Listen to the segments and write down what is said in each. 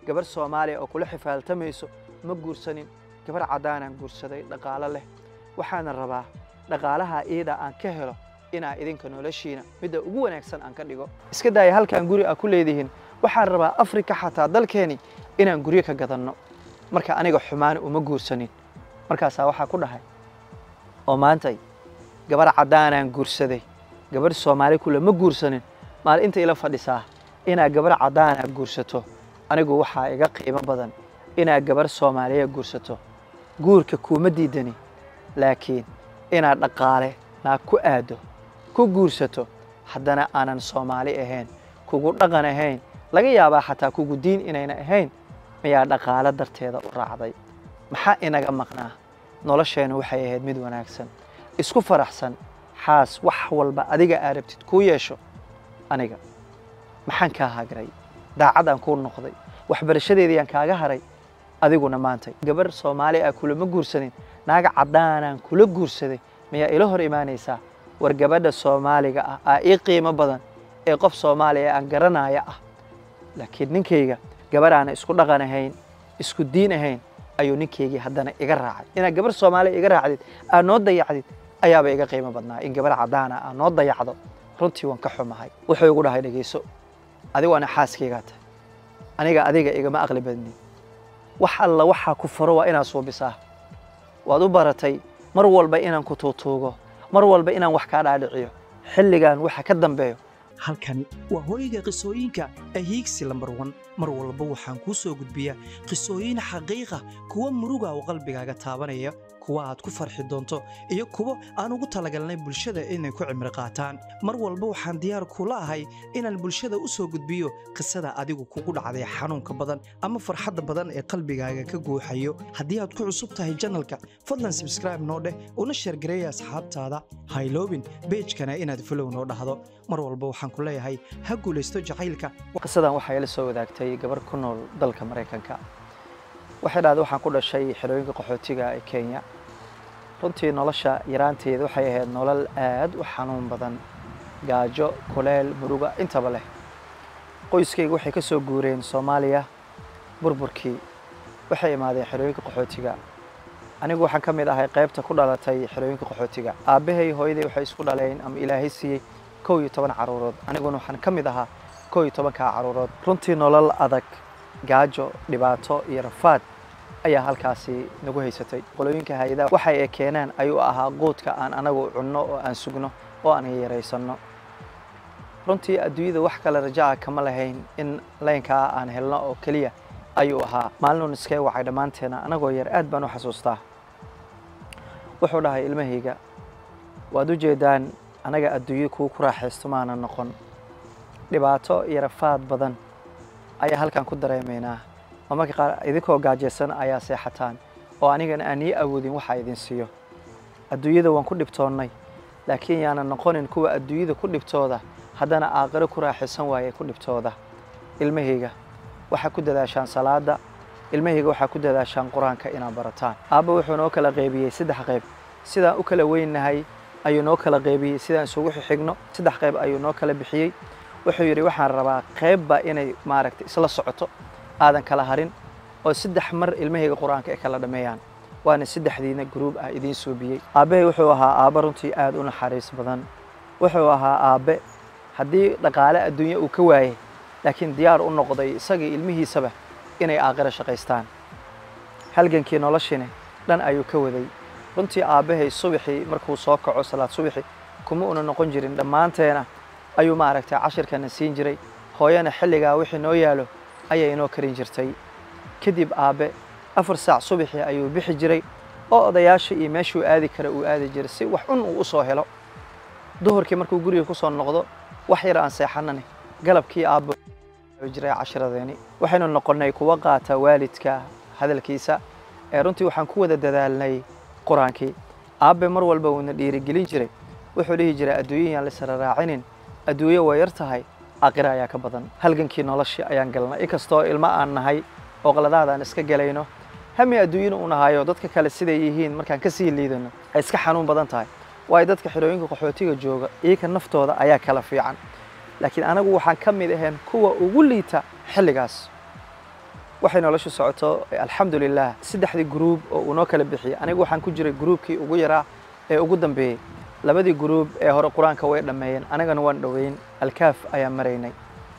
gabar soomaaliya oo kula xifaaltamayso ma guursanin gabar caddaanaan guursaday dhaqaalo leh waxaana rabaa dhaqaalaha iida aan ka helo inaa idinka noloshiina midda ugu wanaagsan aan ka dhigo iska daaya halkaan guri aa ku leedihiin waxaan rabaa afrika xataa dalkeeni inaan guryo ka gadanno marka aniga xumaani uma guursanin markaasaa waxaa ku dhahay oo maantay gabar caddaanaan guursaday gabar soomaali kule ma guursanin maal inta ila fadhisaa inaa gabar caddaana guursato anigu waxaa iga qiimo badan inaa gabar soomaaliya guursato guurka kuuma diidani laakiin inaad dhaqaale naag ku aado ku guursato haddana aanan soomaali ahayn kugu dhaqan ahayn laga yaabaa xataa kugu diin inayna ahayn miyaa dhaqaale darteeda u raacday maxaa inaga maqnaa nolosheennu waxay ahayd mid wanaagsan isku faraxsan xaas wax walba adiga aa rabtid kuu yeesho aniga maxaan kaa hagray daacadaan kuu noqday waxbarashadeediyaan kaaga haray adiguna maantay gabar soomaali ah kulama guursanin naaga caddaanaan kula guursaday miyaa ila hor imaanaysaa war gabadha soomaaliga ah aa ii qiimo badan ee qof soomaaliya aan garanaya ah laakiin ninkayga gabar aana isku dhaqan ahayn isku diin ahayn ayuu ninkaygii haddana iga raacay inaad gabar soomaaliya iga raacdid aad noo dayacdid ayaaba iga qiimo badnaa in gabar caddaana aad noo dayacdo runtii waan ka xumahay wuxuu igu dhahay dhegeyso adigu ana xaaskaygaa tahay aniga adiga igama aqli badnin wax alla waxaa ku faro waa inaad suubisaa waad u baratay mar walba inaan ku tuutuugo mar walba inaan wax kaa dhaadhiciyo xilligan waxa ka dambeeyo halkani waa hooyga qisooyinka ahiigsi lambar wan mar walba waxaan kuu soo gudbiyaa qisooyin xaqiiqa kuwa muruga oo qalbigaaga taabanaya kuwa aad ku farxi doonto iyo kuwo aan ugu talagalnay bulshada inay ku cimri qaataan mar walba waxaan diyaar kula ahay inaan bulshada u soo gudbiyo qisada adigu kugu dhacday xanuunka badan ama farxadda badan ee qalbigaaga ka guuxayo haddii aad ku cusub tahay janalka fadlan sabskraibe noo dheh una sheergareeya asxaabtaada hayloobin beejkana inaad folow noo dhahdo mar walba waxaan ku leeyahay ha guulaysto jacaylka qisadan waxaa ila soo wadaagtay gabar ku nool dalka maraykanka waxay dhahday waxaan ku dhashay xerooyinka qaxootiga ee kenya runtii nolosha yaraanteeda waxay ahayd nolol aad u xanuun badan gaajo kuleel muruga intaba leh qoyskayga waxay ka soo guureen soomaaliya burburkii waxay imaadeen xerooyinka qaxootiga anigu waxaan ka mid ahay qaybta ku dhalatay xerooyinka qaxootiga aabbahay hooyaday waxay isku dhaleen ama ilaahay siiyey kow iyo toban caruurood aniguna waxaan ka mid ahaa kow iyo tobankaa caruurood runtii nolol adag gaajo dhibaato iyo rafaad ayaa halkaasi nagu haysatay qolooyinka hay-adaha waxay ay keenaan ayuu ahaa quudka aan anagu cunno oo aan sugno oo aan yaraysanno runtii adduunyada wax kale rajaa kama lahayn in laynkaa aan helno oo keliya ayuu ahaa maalinoon iskee wacay dhammaanteena anagoo yar aad baan u xasuustaa wuxuu dhahay ilmahayga waad u jeedaan anaga adduunyo kuu ku raaxaysto maana noqon dhibaato iyo rafaad badan ayaa halkan ku dareemaynaa oo marka qaar idinkoo gaajaysan ayaa seexataan oo anigana aan ii awoodin waxa idin siiyo adduunyada waan ku dhibtoonnay laakiin yaanan noqonin kuwa adduunyada ku dhibtooda haddana aaqiro ku raaxaysan waaye ku dhibtooda ilmahayga waxaa ku dadaashaan salaada ilmahayga waxaa ku dadaashaan qur-aanka inaad barataan aabba wuxuu noo kala qaybiyey saddex qayb sidaan u kala weynnahay ayuu noo kala qaybiyey sidaan isugu xigno saddex qayb ayuu noo kala bixiyey wuxuu yidhi waxaan rabaa qaybba inay maaragtay isla socoto aadan kala harin oo saddex mar ilmahayga qur-aanka ay kala dhammeeyaan waana saddexdiina gruub ah idiin suubiyey aabbahay wuxuu ahaa aabbe runtii aad u naxariis badan wuxuu ahaa aabbe haddii dhaqaale adduunye uu ka waayey laakiin diyaar u noqday isagii ilmihiisaba inay aaqiro shaqaystaan halgankii noloshiina dhan ayuu ka waday runtii aabbahay subaxii markuu soo kaco salaad subaxi kuma una noqon jirin dhammaanteena ayuu maaragtay cashirkana siin jiray hooyana xilligaa wixii noo yaalo ayay inoo karin jirtay kadib aabbe afar saac subaxii ayuu bixi jiray oo odayaasha iyo meeshuu aadi kara uu aadi jiray si wax cun uu u soo helo duhurkii markuu guriga ku soo noqdo wax yar aan seexanani galabkii aabbo jiray cashiradeeni waxaynu noqonnay kuwa qaata waalidka hadalkiisa ee runtii waxaan ku wada dadaalnay qur-aankii aabbe mar walba uuna dhiirigelin jiray wuxuu dhihi jiray adduunyayaan laisra raacinin adduunyo waa yar tahay aqira ayaa ka badan halgankii noloshii ayaan galnay inkastoo ilmo aan nahay oo qaladaad aan iska galayno hami adduunyana u nahayo dadka kale siday yihiin markaan ka sii liidano ay iska xanuun badan tahay waayo dadka xidhooyinka qaxootiga jooga iyaga naftooda ayaa kala fiican laakiin anagu waxaan ka mid ahayn kuwa ugu liita xilligaas waxay noloshu socoto alxamdulilah saddexdii gruub oo uu noo kala bixiyey anigu waxaan ku jiray gruubkii ugu yaraa ee ugu dambeeyey labadii gruub ee hore qur-aanka way dhammeeyeen anigana waan dhoweyn alkaaf ayaan maraynay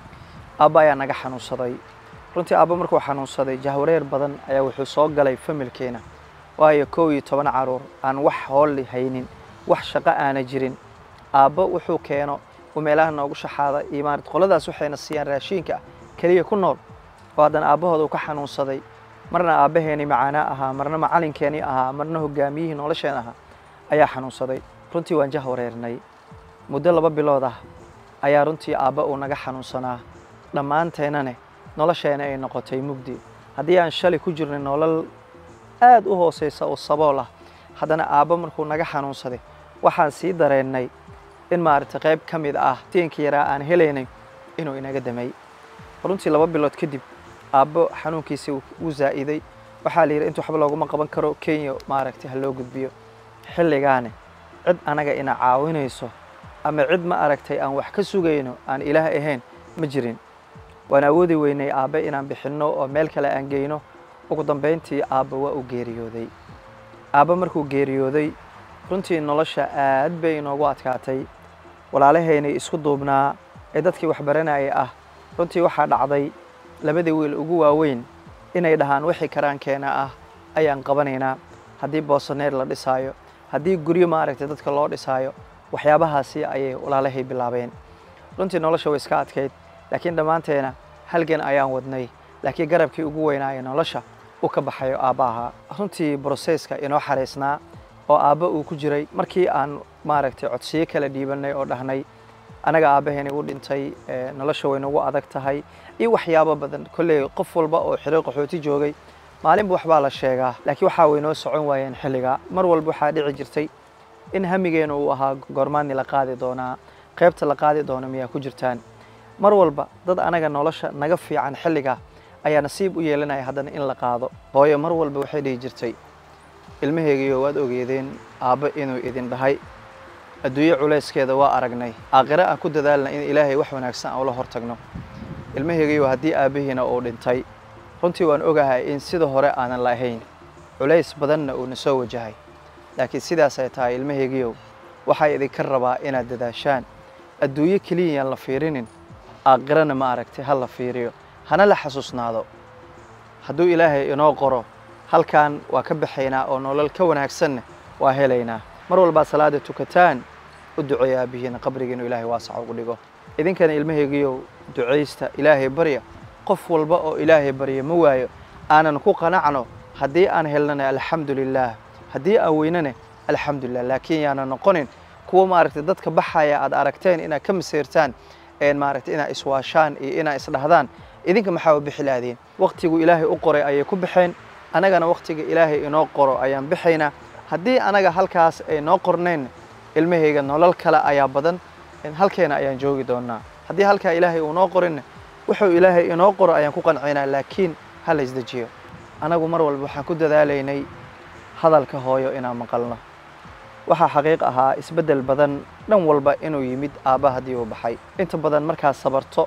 aabba ayaa naga xanuunsaday runtii aabba markuu xanuunsaday jahwareer badan ayaa wuxuu soo galay familkeena waayo kow iyo toban caruur aan wax hoolli haynin wax shaqo aana jirin aabbo wuxuu keeno uu meelaha noogu shaxaada iyo maarat qoladaas waxayna siiyaan raashiinka ah keliya ku nool oo haddana aabbahooda uu ka xanuunsaday marna aabbaheenii macaanaa ahaa marna macalinkeenii ahaa marna hogaamiyihii nolosheen ahaa ayaa xanuunsaday runtii waan jahwareernay muddo laba bilood ah ayaa runtii aabba uu naga xanuunsanaa dhammaanteennane nolosheena ay noqotay mugdi haddii aan shalay ku jirnay nolol aad u hooseysa oo sabool ah haddana aabba markuu naga xanuunsaday waxaan sii dareennay in maaragtay qayb ka mid ah tiinkii yaraa aan helaynay inuu inaga damay runtii laba bilood kadib aabbo xanuunkiisii wuu zaa'iday waxaa la yidhi inta waxba looguma qaban karo kenya maaragtay ha loo gudbiyo xilligaane cid anaga ina caawinayso ama cid ma aragtay aan wax ka sugayno aan ilaah ahayn ma jirin waan awoodi weynay aabbe inaan bixinno oo meel kale aan geyno ugu dambayntii aabba waa uu geeriyooday aabba markuu geeriyooday runtii nolosha aad bay inoogu adkaatay walaalahaynay isku duubnaa ee dadkii waxbaranayay ah runtii waxaa dhacday labadii wiil ugu waaweyn inay dhahaan wixii karaankeena ah ayaan qabanaynaa haddii boosaneer la dhisaayo haddii guryo maaragtay dadka loo dhisaayo waxyaabahaasi ayay walaalahay bilaabeen runtii nolosha way iska adkayd laakiin dhammaanteena halgan ayaan wadnay laakiin garabkii ugu weynaaye nolosha uu ka baxayo aabba ahaa runtii broseska inoo xaraysnaa oo aabba uu ku jiray markii aan maaragtay codsiyo kala dhiibannay oo dhahnay anaga aabbaheeni u dhintay nolosha way nagu adag tahay iyo waxyaabo badan kolley qof walba oo xiro qaxooti joogay maalinba waxbaa la sheegaa laakiin waxaa way noo socon waayeen xilligaa mar walba waxaa dhici jirtay in hamigeena uu ahaa goormaani la qaadi doonaa qaybta la qaadi doona miyaa ku jirtaan mar walba dad anaga nolosha naga fiican xilligaa ayaa nasiib u yeelanaya haddana in la qaado hooyo mar walba waxay dhihi jirtay ilmaheygiyo waad ogeedeen aabbo inuu idin dhahay adduunye culayskeeda waa aragnay aakhire aan ku dadaalna in ilaahay wax wanaagsan aan ula hortagno ilmaheygiyo haddii aabbihiina uu dhintay runtii waan ogahay in sida hore aanan la ahayn culays badanna uuna soo wajahay laakiin sidaasay tahay ilmaheygiyow waxaa idinka rabaa inaad dadaashaan adduunyo keliyayaan la fiirinin aakhirana ma aragtay ha la fiiriyo hana la xasuusnaado hadduu ilaahay inoo qoro halkan waa ka baxaynaa oo nolol ka wanaagsanna waa helaynaa mar walbaad salaada tukataan u duceeya aabbihiina qabrigiinu ilaahay waasac ugu dhigo idinkana ilmaheygiyow ducaysta ilaahay barya qof walba oo ilaahay barya ma waayo aanan ku qanacno haddii aan helnana alxamdu lilaah haddii aan weynane alxamdulilah laakiin yaana noqonin kuwa maaragtay dadka baxaya aad aragteen inaad ka maseyrtaan maaragtay inaad iswaashaan iyo inaad isdhahdaan idinka maxaa u bixi lahdeen waktigu ilaahay u qoray ayay ku baxeen annagana waktiga ilaahay inoo qoro ayaan bixaynaa haddii anaga halkaas ay noo qornayn ilmahayga nolol kale ayaa badan halkeena ayaan joogi doonaa haddii halkaa ilaahay uu noo qorinna wuxuu ilaahay inoo qoro ayaan ku qancaynaa laakiin ha la isdejiyo anagu mar walba waxaan ku dadaalaynay hadalka hooyo inaan maqalno waxaa xaqiiq ahaa isbeddel badan dhan walba inuu yimid aabba haddii uu baxay inta badan markaas sabarto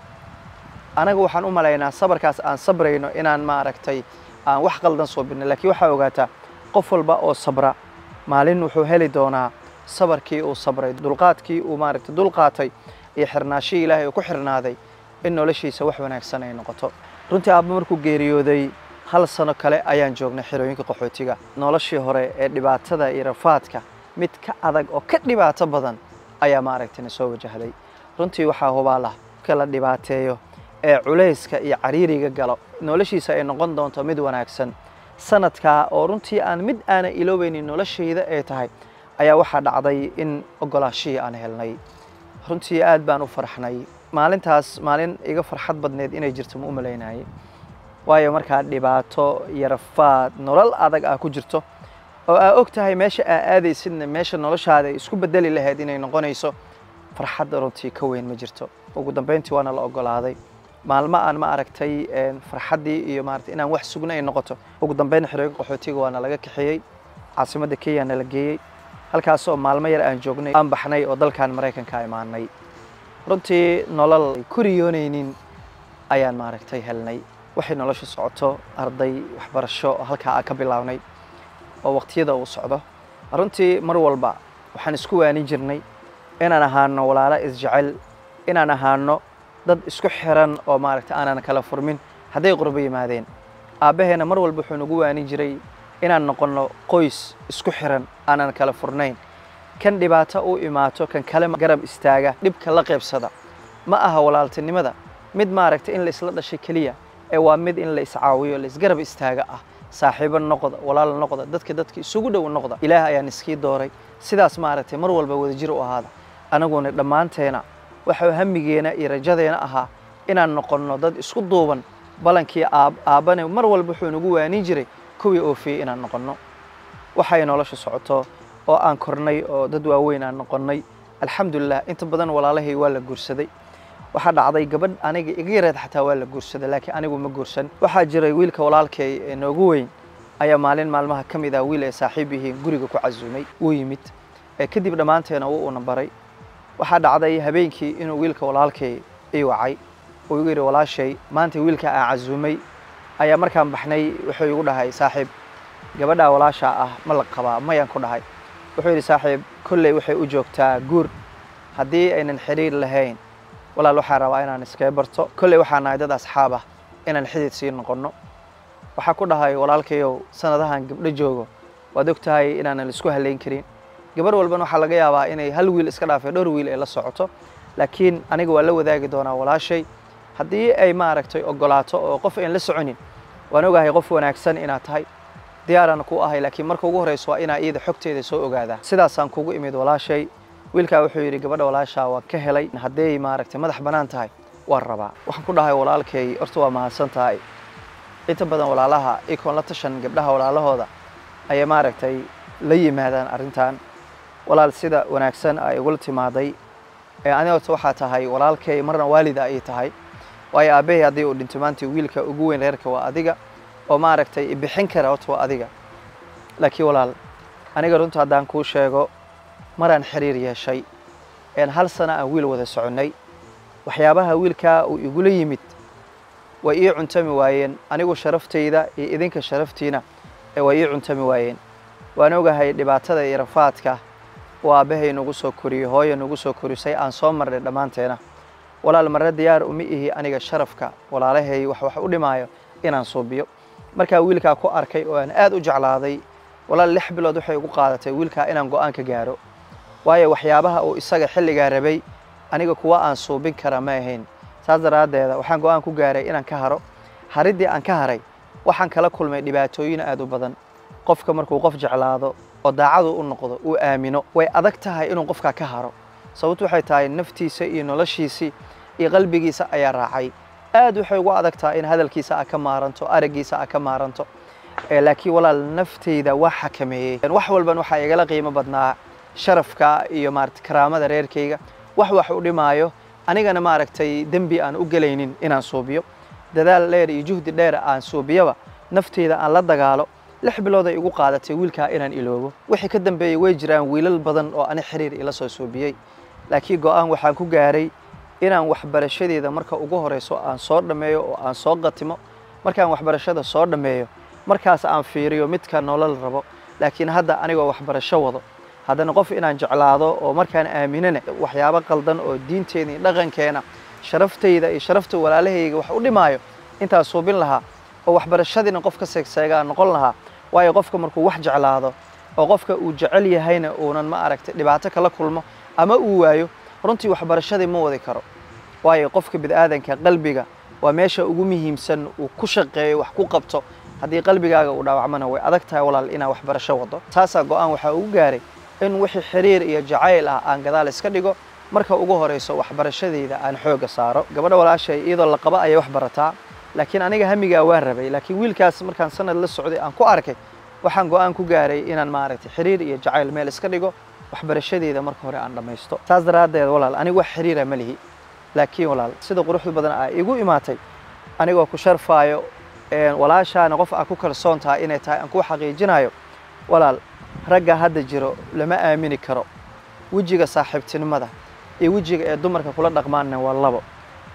anaga waxaan u malaynaa sabarkaas aan sabrayno inaan maaragtay aan wax qaldan soo birnay laakiin waxaa ogaataa qof walba oo sabra maalin wuxuu heli doonaa sabarkii uu sabray dulqaadkii uu maaragtay dulqaatay iyo xirnaashihii ilaahay uu ku xirnaaday in noloshiisa wax wanaagsan ay noqoto runtii aabba markuu geeriyooday hal sano kale ayaan joognay xerooyinka qaxootiga noloshii hore ee dhibaatada iyo rafaadka mid ka adag oo ka dhibaato badan ayaa maaragtay na soo wajahday runtii waxaa hubaalah ka la dhibaateeyo ee culayska iyo cariiriga galo noloshiisa ay noqon doonto mid wanaagsan sanadkaa oo runtii aan mid aana iloobaynin noloshayda ay tahay ayaa waxaa dhacday in ogolaashihii aan helnay runtii aad baan u farxnay maalintaas maalin iga farxad badneed inay jirto ma u malaynayay waayo markaa dhibaato iyo rafaad nolol adag ah ku jirto oo aa og tahay meesha aa aadaysidna meesha noloshaada ay isku bedeli lahayd inay noqonayso farxadda runtii ka weyn ma jirto ugu dambayntii waana la ogolaaday maalmo aan ma aragtay farxaddii iyo maaragtay inaan wax sugna ay noqoto ugu dambayn xerooyinka qaxootiga waana laga kaxeeyey caasimadda kenya na la geeyey halkaas oo maalmo yar aan joognay aan baxnay oo dalkan maraykanka imaanay runtii nolol ay ku riyoonaynin ayaan maaragtay helnay waxay nolosha socoto arday waxbarasho oo halkaa aan ka bilaabnay oo waqtiyada uu socdo runtii mar walba waxaan isku waanin jirnay inaan ahaano walaalo isjecel inaan ahaano dad isku xiran oo maaragta aanan kala furmin hadday qurbo yimaadeen aabbaheena mar walba wuxuu nagu waanin jiray inaan noqonno qoys isku xiran aanan kala furnayn kan dhibaato u imaato kan kale garab istaaga dhibka la qaybsada ma aha walaaltinimada mid maaragta in la isla dhashay keliya ee waa mid in la iscaawiyo la isgarab istaaga ah saaxiibo noqda walaal noqda dadka dadka isugu dhow noqda ilaah ayaan iskii dooray sidaas maaragtay mar walba wadajir u ahaada anaguna dhammaanteena waxa hamigeena iyo rajadeena ahaa inaan noqonno dad isku duuban balankii aabbane mar walba wuxuu nagu waanin jiray kuwii oofiyey inaan noqonno waxay nolosha socoto oo aan kornay oo dad waaweyn aan noqonnay alxamdulilah inta badan walaalahay waa la guursaday waxaa dhacday gabadh aniga iga yareed xataa waa la guursaday laakiin anigu ma guursan waxaa jiray wiilka walaalkay ee noogu weyn ayaa maalin maalmaha ka mid ah wiil ay saaxiib yihiin guriga ku casuumay wuu yimid kadib dhammaanteena wuu una baray waxaa dhacday habeenkii inuu wiilka walaalkay ii wacay uu igu yidhi walaashay maanta wiilka aan casuumay ayaa markaan baxnay wuxuu igu dhahay saaxiib gabadhaa walaashaa ah ma la qabaa mayaan ku dhahay wuxuu yidhi saaxiib kolley waxay u joogtaa guur haddii aynan xidhiir lahayn walaal waxaan rabaa inaan iskaga barto kolley waxaan nahay dad asxaab ah inaan xidid sii noqonno waxaa ku dhahay walaalkayow sanadahan gabdho joogo waad og tahay inaanan isku halayn karin gabarh walbana waxaa laga yaabaa inay hal wiil iska dhaafay dhowr wiil ay la socoto laakiin aniga waa la wadaagi doonaa walaashay haddii ay maaragtay ogolaato oo qof aan la soconin waan ogahay qof wanaagsan inaad tahay diyaaraan ku ahay laakiin marka ugu horreyso waa inaa iyada xogteeda soo ogaadaa sidaasaan kugu imid walaashay wiilkaa wuxuu yidhi gabadha walaashaa waan ka helay hadday maaragtay madax bannaan tahay waan rabaa waxaan ku dhahay walaalkay horta waa mahadsan tahay inta badan walaalaha ikoon la tashan gabdhaha walaalahooda ayay maaragtay la yimaadaan arrintan walaal sida wanaagsan ay igula timaaday aniga horta waxaa tahay walaalkay marna waalida ayay tahay waayo aabbahay haddii uu dhinto maantii wiilka ugu weyn reerka waa adiga oo maaragtay bixin kara horta waa adiga laakiin walaal aniga runta haddaan kuu sheego maraan xiriir yeeshay een hal sana aan wiil wada soconnay waxyaabaha wiilkaa uu igula yimid way ii cuntami waayeen anigu sharaftayda iyo idinka sharaftiina way ii cuntami waayeen waan ogahay dhibaatada iyo rafaadka uu aabbahay nagu soo koriyey hooya nagu soo korisay aan soo marnay dhammaanteena walaal marre diyaar uma ihi aniga sharafka walaalahay wax wax u dhimaayo inaan suubiyo markaa wiilkaa ku arkay oo aan aad u jeclaaday walaal lix bilood waxay igu qaadatay wiilkaa inaan go'aan ka gaaro waayo waxyaabaha uu isaga xilligaa rabay aniga kuwa aan suubin kara ma ahayn saas daraaddeeda waxaan go'aan ku gaaray inaan ka haro hariddii aan ka haray waxaan kala kulmay dhibaatooyin aad u badan qofka markuu qof jeclaado oo daacadu u noqdo uu aamino way adag tahay inuu qofkaa ka haro sababtu waxay tahay naftiisa iyo noloshiisii iyo qalbigiisa ayaa raacay aad waxay ugu adag tahay in hadalkiisa a ka maaranto araggiisa a ka maaranto laakiin walaal nafteyda waa xakameeyey wax walban waxaa igala qiimo badnaa sharafka iyo maarata karaamada reerkayga wax wax u dhimaayo anigana maaragtay dembi aan u gelaynin inaan suubiyo dadaal dheer iyo juhdi dheer aan suubiyaba nafteyda aan la dagaalo lix bilood ay igu qaadatay wiilkaa inaan iloobo wixii ka dambeeyey way jiraan wiilal badan oo ani xiriir ila soo suubiyey laakiin go'aan waxaan ku gaaray inaan waxbarashadeeda marka ugu horeyso aan soo dhammeeyo oo aan soo qatimo markaan waxbarashada soo dhammeeyo markaas aan fiiriyo midka nolol rabo laakiin hadda anigoo waxbarasho wado haddana qof inaan jeclaado oo markaan aaminana waxyaabo qaldan oo diinteena iyo dhaqankeena sharaftayda iyo sharafta walaalahayga wax u dhimaayo intaan suubin lahaa oo waxbarashadiina qof ka seegseegaan noqon lahaa waayo qofka markuu wax jeclaado oo qofka uu jecel yahayna uunan ma aragtay dhibaato kala kulmo ama uu waayo runtii waxbarashadii ma wadi karo waayo qofka bid'aadanka qalbiga waa meesha ugu muhiimsan uu ku shaqeeyo wax ku qabto haddii qalbigaaga uu dhaawacmana way adag tahay walaal inaa waxbarasho wado taasaa go'aan waxaa ugu gaaray in wixii xiriir iyo jacayl ah aan gadaal iska dhigo marka ugu horeyso waxbarashadeyda aan xoogga saaro gabadha walaashay iyadoo la qaba ayay wax barataa laakiin aniga hamigaa waa rabay laakiin wiilkaas markaan sanad la socday aan ku arkay waxaan go'aan ku gaaray inaan maaragtay xiriir iyo jacayl meel iska dhigo waxbarashadeeda marka hore aan dhammaysto saas daraaddeed walaal anigu wax xiriira ma lihi laakiin walaal sida quruxda badan aa igu imaatay anigoo ku sharfaayo walaashaana qof aa ku kalsoon tahay inay tahay aan kuu xaqiijinayo walaal ragga hadda jiro lama aamini karo wejiga saaxiibtinimada iyo wejiga ee dumarka kula dhaqmaanna waa labo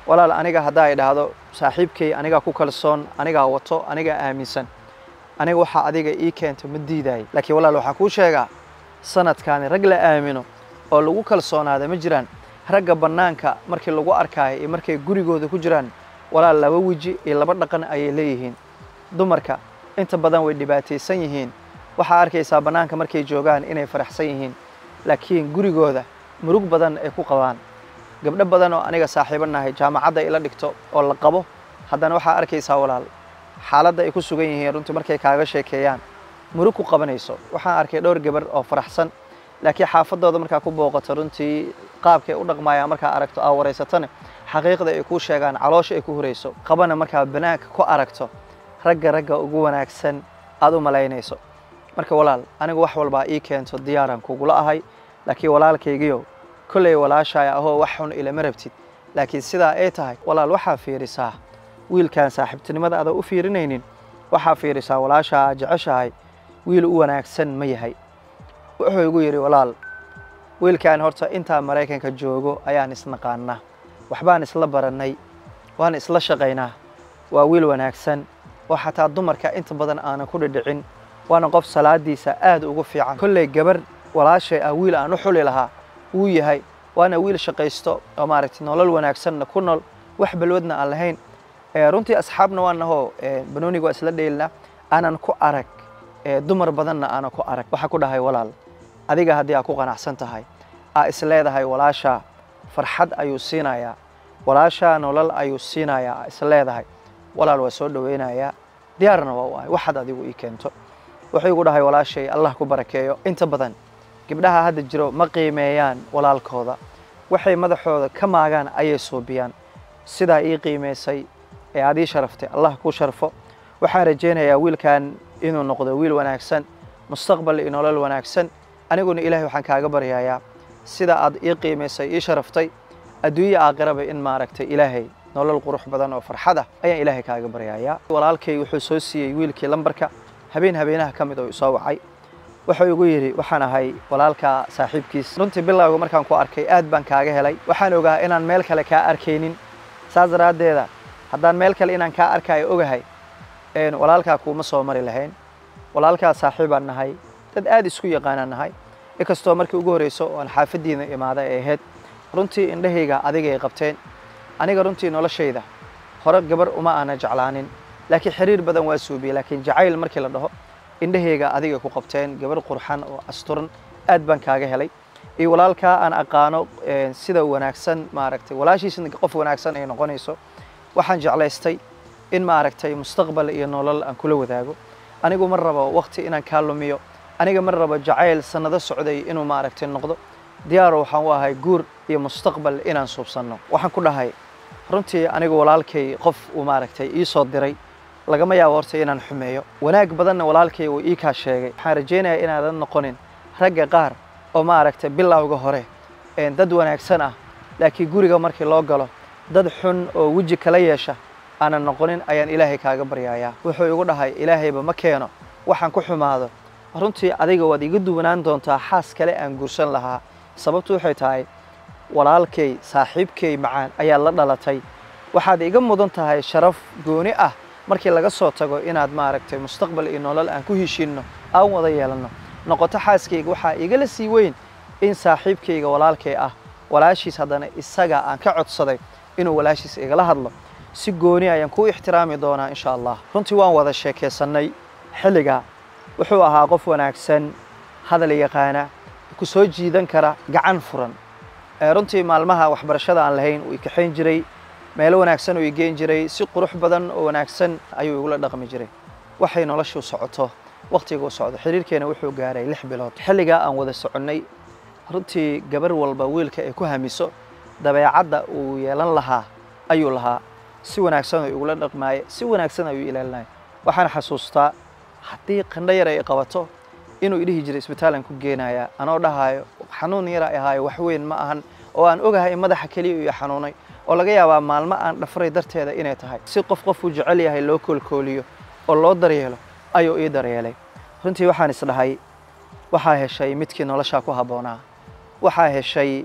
walaal aniga haddaa ay dhahdo saaxiibkay anigaa ku kalsoon anigaa wato anigaa aaminsan aniga waxaa adiga ii keento ma diidaay laakiin walaal waxaan kuu sheegaa sanadkaani rag la aamino oo lagu kalsoonaada ma jiraan ragga bannaanka markii lagu arkaayo iyo markay gurigooda ku jiraan walaal laba weji iyo laba dhaqan ayay leeyihiin dumarka inta badan way dhibaataysan yihiin waxaa arkaysaa bannaanka markay joogaan inay faraxsan yihiin laakiin gurigooda murug badan ay ku qabaan gabdho badan oo aniga saaxiibo nahay jaamacadda ila dhigto oo la qabo haddana waxaa arkaysaa walaal xaaladda ay ku sugan yihiin runtii markay kaaga sheekeeyaan murug ku qabanayso waxaan arkay dhowr gabar oo faraxsan laakiin xaafadooda markaa ku booqato runtii qaabkay u dhaqmayaan markaa aragto aa waraysatane xaqiiqda ay kuu sheegaan caloosha ay ku hurayso qabana markaa banaanka ku aragto ragga ragga ugu wanaagsan aad u malaynayso marka walaal anigu wax walbaa ii keento diyaaraan kugula ahay laakiin walaalkaygiyo kolley walaashaay ahoo wax xun ilama rabtid laakiin sidaa ay tahay walaal waxaa fiirisaa wiilkan saaxiibtinimada adaa u fiirinaynin waxaa fiirisaa walaashaa jeceshahay wiil u wanaagsan ma yahay wuxuu igu yidhi walaal wiilkan horta intaa maraykanka joogo ayaan isnaqaanaa waxbaan isla barannay waan isla shaqaynaa waa wiil wanaagsan oo xataa dumarka inta badan aanan ku dhidhicin waana qof salaadiisa aad ugu fiican kolley gabar walaashay ah wiil aan u xuli lahaa wuu yahay waana wiil shaqaysto oo maaragtay nolol wanaagsanna ku nool wax balwadna aan lahayn runtii asxaabna waa nahoo banooniga waa isla dheelina aanan ku arag dumar badanna aanan ku arag waxaa ku dhahay walaal adiga haddii aa ku qanacsan tahay aa is leedahay walaashaa farxad ayuu siinayaa walaashaa nolol ayuu siinayaa aa is leedahay walaal waa soo dhowaynayaa diyaarna waa u ahay waxaad adigu ii keento wuxuu igu dhahay walaashay allah ku barakeeyo inta badan gabdhaha hadda jiro ma qiimeeyaan walaalkooda waxay madaxooda ka maagaan ayay suubiyaan sidaa ii qiimaysay ee aad ii sharaftay allah kuu sharfo waxaan rajaynayaa wiilkan inuu noqdo wiil wanaagsan mustaqbal iyo nolol wanaagsan aniguna ilaahay waxaan kaaga baryayaa sida aad ii qiimaysay ii sharaftay adduunye aakhiraba in maaragtay ilaahay nolol qurux badan oo farxad ah ayaan ilaahay kaaga baryayaa walaalkay wuxuu soo siiyey wiilkii lambarka habeen habeenaha ka mid oo soo wacay wuxuu igu yidhi waxaan ahay walaalka saaxiibkiis runtii bilowga markaan ku arkay aad baan kaaga helay waxaan ogaa inaan meel kale kaa arkaynin saas daraaddeeda haddaan meel kale inaan kaa arkaayo ogahay walaalkaa kuuma soo mari lahayn walaalkaa saaxiibaan nahay dad aad isku yaqaanaan nahay inkastoo markii ugu horreyso oo aan xaafaddiina imaada ay ahayd runtii indhahayga adigay qabteen aniga runtii noloshayda hore gabar uma aana jeclaanin laakiin xiriir badan waa suubiyey laakiin jacayl markii la dhaho indhahayga adigay ku qabteen gabar qurxan oo asturan aad baan kaaga helay iyo walaalkaa aan aqaano sida wanaagsan maaragtay walaashiisna qof wanaagsan ay noqonayso waxaan jeclaystay in maaragtay mustaqbal iyo nolol aan kula wadaago anigu ma rabo waqti inaan kaa lumiyo aniga ma rabo jacayl sannado socday inuu maaragtay noqdo diyaaro waxaan u ahay guur iyo mustaqbal inaan suubsanno waxaan ku dhahay runtii anigu walaalkay qof uu maaragtay ii soo diray lagama yaabo horta inaan xumeeyo wanaag badanna walaalkay uu ii kaa sheegay waxaan rajaynayaa inaadan noqonin ragga qaar oo maaragtay bilowga hore dad wanaagsan ah laakiin guriga markii loo galo dad xun oo weji kala yeesha aanan noqonin ayaan ilaahay kaaga baryayaa wuxuu igu dhahay ilaahayba ma keeno waxaan ku xumaado runtii adiga waad iga duwanaan doontaa xaas kale aan guursan lahaa sababtu waxay tahay walaalkay saaxiibkay macaan ayaa la dhalatay waxaad iga mudan tahay sharaf gooni ah markii laga soo tago inaad maaragtay mustaqbal iyo nolol aan ku heshiinno aan wada yeelanno noqoto xaaskayga waxaa igala sii weyn in saaxiibkayga walaalkay ah walaashiis haddana isaga aan ka codsaday inuu walaashiis igala hadlo si gooni ayaan ku ixtiraami doonaa insha allah runtii waan wada sheekaysannay xilligaa wuxuu ahaa qof wanaagsan hadal yaqaana ku soo jiidan kara gacan furan runtii maalmaha waxbarashada aan lahayn uu ikaxayn jiray meelo wanaagsan uu igeen jiray si qurux badan oo wanaagsan ayuu igula dhaqmi jiray waxay noloshu socoto wakhtiguu socdo xiriirkeena wuxuu gaaray lix bilood xilligaa aan wada soconnay runtii gabar walba wiilka ay ku hamiso dabeecadda uu yeelan lahaa ayuu lahaa si wanaagsan oo igula dhaqmaaye si wanaagsan ayuu ilaalinaya waxaan xasuustaa haddii qandho yar ay qabato inuu idhihi jiray isbitaalan ku geenaya anoo dhahaayo xanuun yara ahaayo wax weyn ma ahan oo aan ogahay in madaxa keliya iyo xanuunay oo laga yaabaa maalmo aan dhafray darteeda inay tahay si qof qofuu jecel yahay loo koolkooliyo oo loo daryeelo ayuu ii daryeelay runtii waxaan isdhahay waxaa heshay midkii noloshaa ku habboonaa waxaa heshay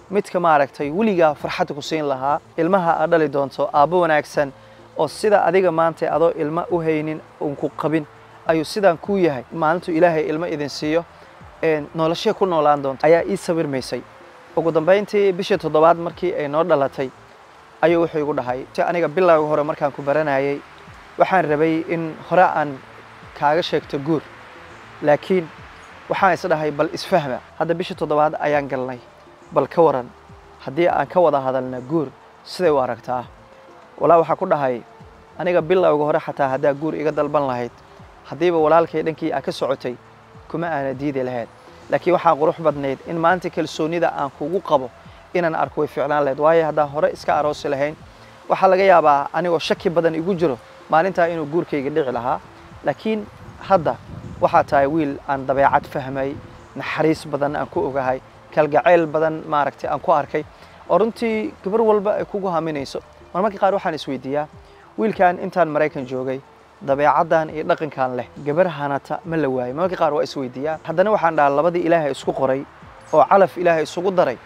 midka maaragtay weligaa farxad ku siin lahaa ilmaha aad dhali doonto aabbo wanaagsan oo sida adiga maanta adoo ilma u haynin uun ku qabin ayuu sidaan kuu yahay maalintuu ilaahay ilmo idin siiyo noloshee ku noolaan doonto ayaa ii sawirmaysay ugu dambayntii bishii toddobaad markii ay noo dhalatay ayuu wuxuu igu dhahay si aniga bilowga hore markaan ku baranayay waxaan rabay in hore aan kaaga sheegto guur laakiin waxaan isdhahay bal isfahma hadda bishii toddobaad ayaan galnay bal ka waran haddii aan ka wada hadalna guur siday u aragtaa walaa waxaa ku dhahay aniga bilowga hore xataa haddaa guur iga dalban lahayd haddiiba walaalkay dhankii aa ka socotay kuma aana diidi lahayd laakiin waxaa qurux badnayd in maanta kalsoonida aan kugu qabo inaan arko way ficlaan lahayd waayo haddaan hore iska aroosi lahayn waxaa laga yaabaa anigoo shaki badan igu jiro maalintaa inuu guurkayga dhici lahaa laakiin hadda waxaa tahay wiil aan dabeecad fahmay naxariis badan aan ku ogahay kalgacayl badan maaragtay aan ku arkay oo runtii gabar walba ay kugu haminayso marmarka qaar waxaan isweydiiyaa wiilkan intaan maraykan joogay dabeecaddan iyo dhaqankan leh gabar hanata ma la waayo marmarka qaar waa isweydiiyaa haddana waxaan dhahaa labadii ilaahay isku qoray oo calaf ilaahay isugu daray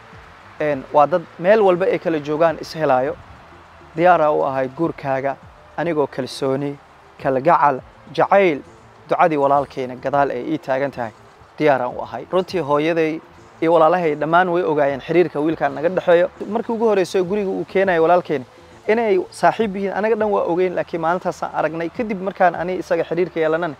waa dad meel walba ay kala joogaan ishelaayo diyaaraa u ahay guurkaaga anigoo kalsooni kalgacal jacayl ducadii walaalkayna gadaal ay ii taagan tahay diyaaraan u ahay runtii hooyaday iyo walaalahay dhammaan way ogaayeen xiriirka wiilkaan naga dhexeeyo markii ugu horreysay guriga uu keenayo walaalkayna inay saaxiib yihiin anaga dhan waa ogeyn laakiin maalintaasaan aragnay kadib markaan ani isaga xiriirka yeelanana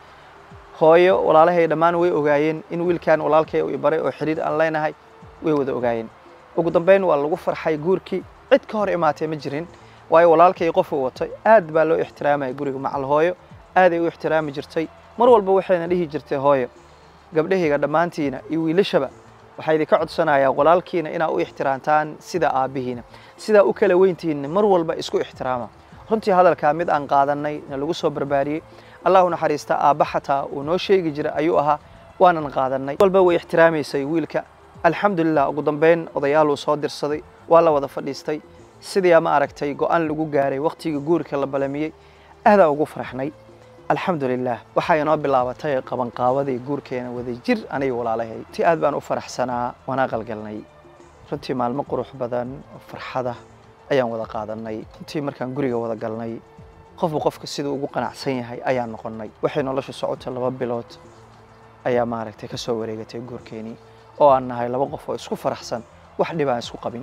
hooyo walaalahay dhammaan way ogaayeen in wiilkaan walaalkay uu baray oo xiriir aan leenahay way wada ogaayeen ugu dambayn waa lagu farxay guurkii cid ka hor imaatay ma jirin waayo walaalkay qofuu watay aad baa loo ixtiraamaya guriga macal hooyo aaday u ixtiraami jirtay mar walba waxayna dhihi jirtay hooyo gabdhahayga dhammaantiina iyo wiilashaba waxaa idinka codsanayaa walaalkiina inaa u ixtiraamtaan sida aabbihiina sidaa u kala weyntihiinna mar walba isku ixtiraama runtii hadalkaa mid aan qaadannay na lagu soo barbaariyey allahu naxariista aabba xataa uu noo sheegi jiray ayuu ahaa waanan qaadannay walba way ixtiraamaysay wiilka alxamdulilah ugu dambayn odayaal uu soo dirsaday waa la wada fadhiistay sidii ma aragtay go-aan lagu gaaray wakhtigii guurka la balamiyey aadaa ugu faraxnay alxamdulilah waxaa inoo bilaabatay qabanqaabadii guurkeena wada jir aniga walaalahay ti aad baan u faraxsanaa waana qalgalnay runtii maalmo qurux badan oo farxada ayaan wada qaadanay runtii markaan guriga wada galnay qofba qofka siduu ugu qanacsan yahay ayaan noqonnay waxay nolosha socota laba bilood ayaa maaragtay ka soo wareegatay guurkeenii oo aan nahay laba qof oo isku faraxsan wax dhib aan isku qabin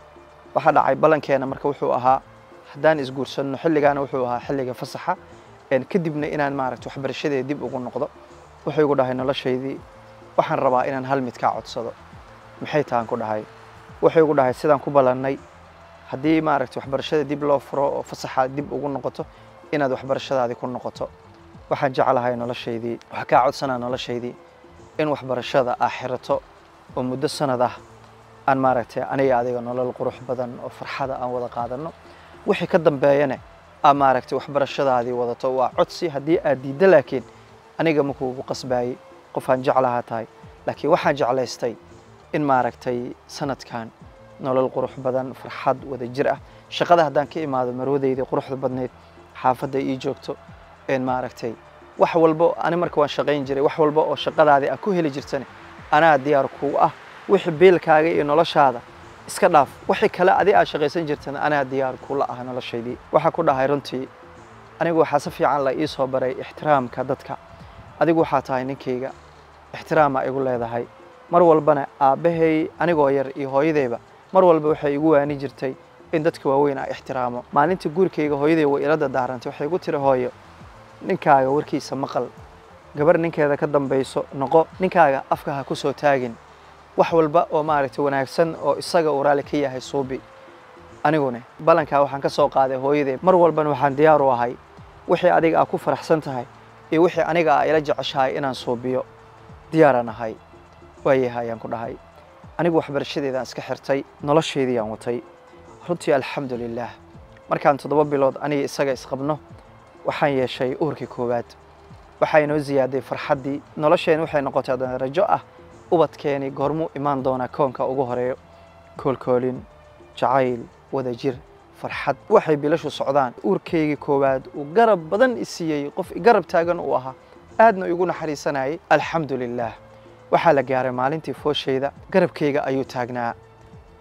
waxaa dhacay ballankeena marka wuxuu ahaa haddaan isguursanno xilligaana wuxuu ahaa xilliga fasaxa kadibna inaan maaragta waxbarashadeeda dib ugu noqdo wuxuu igu dhahay noloshaydii waxaan rabaa inaan hal mid kaa codsado maxay tahan ku dhahay wuxuu igu dhahay sidaan ku ballannay haddii maaragta waxbarashada dib loo furo oo fasaxa dib ugu noqoto inaad waxbarashadaadii ku noqoto waxaan jeclahay noloshaydii waxaa kaa codsanaa noloshaydii in waxbarashada aa xirato oo muddo sanad ah aan maaragtay aniga adiga nolol qurux badan oo farxada aan wada qaadanno wixii ka dambeeyana aa maaragtay waxbarashadaadii wadato waa codsi haddii aad diiddo laakiin aniga makuugu qasbaayey qofaan jeclahaa tahay laakiin waxaan jeclaystay in maaragtay sanadkan nolol qurux badan farxad wada jir ah shaqada haddaan ka imaado marwadeydii quruxda badneyd xaafadda ii joogto een maaragtay wax walbo ani marka waan shaqayn jiray wax walba oo shaqadaadii aad ku heli jirtane anaa diyaar kuu ah wixii beelkaaga iyo noloshaada iska dhaaf wixii kale adi aad shaqaysan jirtana anaa diyaar kula ah noloshaydii waxaa ku dhahay runtii anigu waxaa si fiican la ii soo baray ixtiraamka dadka adigu waxaa tahay ninkayga ixtiraamaa igu leedahay mar walbana aabbahay anigoo yar iyo hooyadeyba mar walba waxay igu waani jirtay in dadka waaweyn aa ixtiraamo maalintii guurkayga hooyaday way ila dadaarantay waxay igu tiri hooyo ninkaaga warkiisa maqal gabar ninkeeda ka dambayso noqo ninkaaga afka ha ku soo taagin wax walba oo maaragtay wanaagsan oo isaga uu raalli ka yahay suubi anigune ballankaa waxaan ka soo qaaday hooyaday mar walbana waxaan diyaar u ahay wixii adiga aa ku faraxsan tahay iyo wixii aniga aa ila jeceshahay inaan suubiyo diyaaraan ahay waayaha ayaan ku dhahay anigu waxbarashadeedaan iska xirtay noloshaydii aan watay runtii alxamdu lilaah markaan toddoba bilood aniga isaga isqabno waxaan yeeshay uurkii koowaad waxaa inoo ziyaaday farxaddii nolosheen waxay noqotay haddana rajo ah ubadkeeni goormuu imaan doonaa koonka ugu horeeyo koolkoolin jacayl wada jir farxad waxay bilashu socdaan uurkaygii koowaad uu garab badan isiiyey qof garab taagan uu ahaa aadna igu naxariisanayay alxamdu lilaah waxaa la gaaray maalintii fooshayda garabkayga ayuu taagnaa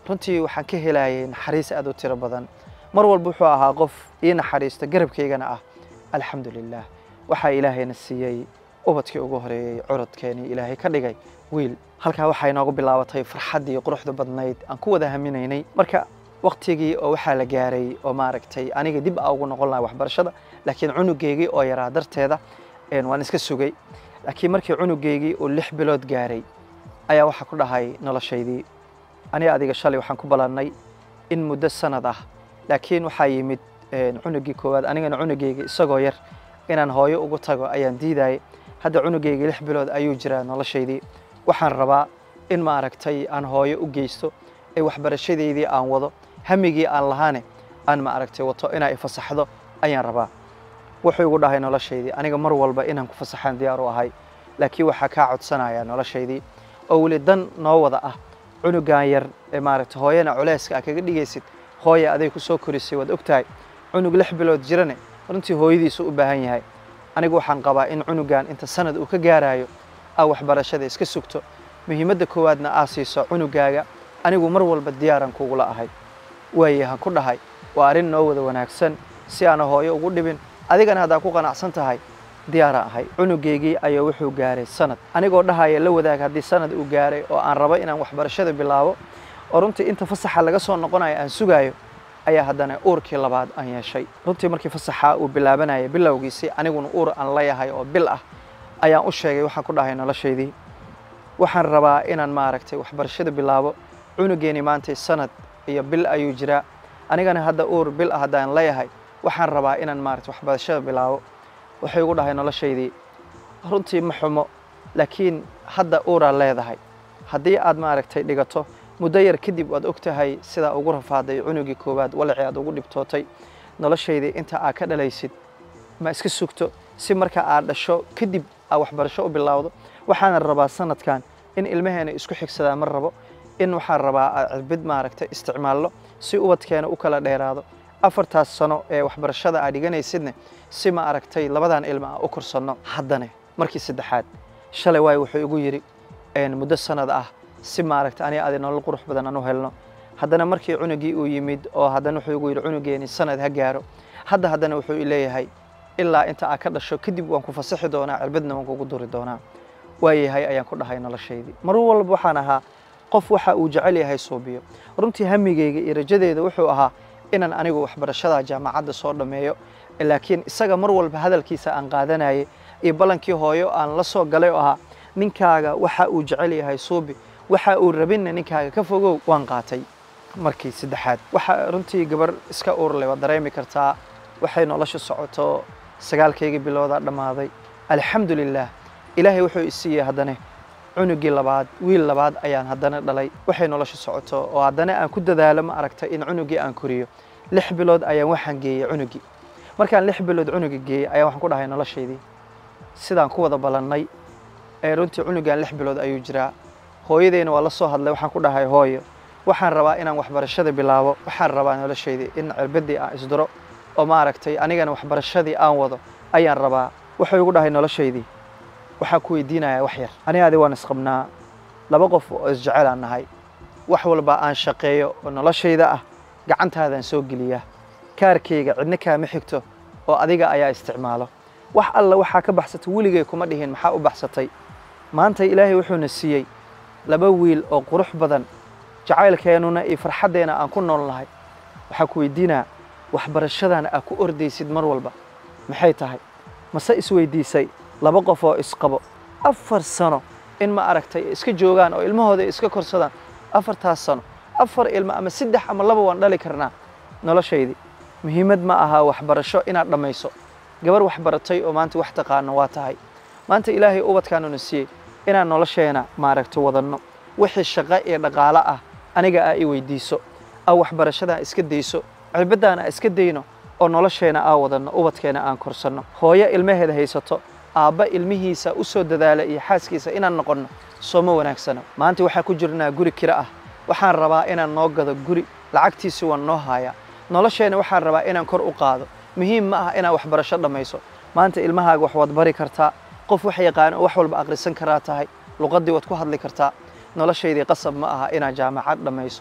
runtii waxaan ka helayay naxariis aad u tiro badan mar walba wuxuu ahaa qof ii naxariista garabkaygana ah alxamdu lilah waxaa ilaahayna siiyey ubadkii ugu horeeyey curadkeenii ilaahay ka dhigay wiil halkaa waxaa inoogu bilaabatay farxaddii quruxda badnayd aan ku wada haminaynay marka waktigii oo waxaa la gaaray oo maaragtay aniga dib a ugu noqon lahay waxbarashada laakiin cunugeygii oo yaraa darteeda waan iska sugay laakiin markii cunugeygii uu lix bilood gaaray ayaa waxaa ku dhahay noloshaydii aniga adiga shalay waxaan ku balannay in muddo sanad ah laakiin waxaa yimid cunugii koowaad anigana cunugeygii isagoo yar inaan hooyo ugu tago ayaan diidayay hadda cunugeygii lix bilood ayuu jiraa noloshaydii waxaan rabaa in maaragtay aan hooyo u geysto ee waxbarashadeydii aan wado hamigii aan lahaane aan maaragtay wato inaa ifasaxdo ayaan rabaa wuxuu igu dhahay noloshaydii aniga mar walba inaan ku fasaxaan diyaar u ahay laakiin waxaa kaa codsanayaa noloshaydii oo weli dan noo wada ah cunugan yar ee maaragtay hooyana culeyska a kaga dhigaysid hooya aday ku soo korisay waad ogtahay cunug lix bilood jirane runtii hooyadiisu u baahan yahay anigu waxaan qabaa in cunugan inta sanad uu ka gaarayo aa waxbarashada iska sugto muhiimadda koowaadna aa siiso cunugaaga anigu mar walba diyaaran kugula ahay waaye han ku dhahay waa arrin noo wada wanaagsan si aana hooyo ugu dhibin adigana haddaa ku qanacsan tahay diyaara ahay cunugeygii ayaa wuxuu gaaray sanad anigoo dhahaya la wadaag haddii sanad uu gaaray oo aan rabo inaan waxbarashada bilaabo oo runtii inta fasaxa laga soo noqonayo aan sugaayo ayaa haddana uurkii labaad aan yeeshay runtii markii fasaxa uu bilaabanaya bilowgiisii aniguna uur aan leeyahay oo bil ah ayaan u sheegay waxaan ku dhahay noloshaydii waxaan rabaa inaan maaragtay waxbarashada bilaabo cunugeeni maantay sanad iyo bil ayuu jiraa anigana hadda uur bil ah haddaan leeyahay waxaan rabaa inaan maaragtay waxbarashada bilaabo waxay igu dhahay noloshaydii runtii ma xumo laakiin hadda uuraa leedahay haddii aad maaragtay dhigato muddo yar kadib waad og tahay sidaa ugu rafaaday cunugii koowaad walacii aad ugu dhibtootay noloshaydii inta aad ka dhalaysid ma iska sugto si marka aad dhasho kadib aad waxbarasho u bilowdo waxaana rabaa sanadkan in ilmaheena isku xigsadaa ma rabo in waxaan rabaa aad cirbid maaragtay isticmaallo si ubadkeena u kala dheeraado afartaas sano ee waxbarashada aad dhiganaysidne si ma aragtay labadan ilma aan u korsanno haddane markii saddexaad shalay waayo wuxuu igu yidhi muddo sanad ah si maaragtay aniga adi nolol qurux badan aan u helno haddana markii cunugii uu yimid oo haddana wuxuu igu yidhi cunugeeni sanad ha gaaro hadda haddana wuxuu leeyahay ilaa inta aad ka dhasho kadib waan ku fasaxi doonaa cirbadna waan kugu duri doonaa waayahay ayaan ku dhahay noloshaydii mar walba waxaan ahaa qof waxa uu jecel yahay suubiyo runtii hamigeyga iyo rajadeeda wuxuu ahaa inaan anigu waxbarashada jaamacadda soo dhammeeyo laakiin isaga mar walba hadalkiisa aan qaadanayay iyo ballankii hooyo aan la soo galay oo ahaa ninkaaga waxa uu jecel yahay suubi waxa uu rabinna ninkaaga ka fogow waan qaatay markii saddexaad waxa runtii gabar iska uurleh waad dareemi kartaa waxay nolosha socoto sagaalkaygii biloodaa dhammaaday alxamdu lilaah ilaahay wuxuu isiiyey haddane cunugii labaad wiil labaad ayaan haddana dhalay waxay nolosha socoto oo haddana aan ku dadaalo ma aragtay in cunugii aan koriyo lix bilood ayaan waxaan geeyey cunugii markaan lix bilood cunuga geeyey ayaan waxaan ku dhahay noloshaydii sidaan ku wada ballannay ee runtii cunugan lix bilood ayuu jiraa hooyadeyna waa la soo hadlay waxaan ku dhahay hooyo waxaan rabaa inaan waxbarashada bilaabo waxaan rabaa noloshaydii in cirbadii aan isduro oo maaragtay anigana waxbarashadii aan wado ayaan rabaa wuxuu igu dhahay noloshaydii waxaan ku weydiinayaa wax yar aniga adi waan isqabnaa laba qof oo isjecel aan nahay wax walba aan shaqeeyo oo noloshayda ah gacantaadaan soo geliyaa kaarkayga cidna kaama xigto oo adiga ayaa isticmaalo wax alla waxaa ka baxsatay weligay kuma dhihin maxaa u baxsatay maanta ilaahay wuxuuna siiyey laba wiil oo qurux badan jacaylkeennuna iyo farxaddeena aan ku nool nahay waxaa ku weydiinaa waxbarashadana aad ku ordaysid mar walba maxay tahay mase isweydiisay laba qof oo isqabo afar sano in ma aragtay iska joogaan oo ilmahooda iska korsadaan afartaas sano afar ilmo ama saddex ama laba waan dhali karnaa noloshaydii muhiimad ma aha waxbarasho inaad dhammayso gabar waxbaratay oo maanta wax taqaano waa tahay maanta ilaahay ubadkaanuna siiyey inaan nolosheena maaragta wadanno wixii shaqo iyo dhaqaalo ah aniga aa i weydiiso aa waxbarashadaa iska dayso cirbaddaana aa iska dayno oo nolosheena aa wadanno ubadkeena aan korsanno hooyo ilmaheeda haysato aabba ilmihiisa u soo dadaala iyo xaaskiisa inaan noqonno sooma wanaagsano maanta waxaa ku jirnaa guri kiro ah waxaan rabaa inaan noo gado guri lacagtiisi waan noo haayaa nolosheena waxaan rabaa inaan kor u qaado muhiim ma aha inaad waxbarasho dhammayso maanta ilmahaaga wax waad bari kartaa qof wax yaqaan oo wax walba akhrisan karaa tahay luqaddii waad ku hadli kartaa noloshaydii qasab ma aha inaad jaamacad dhammayso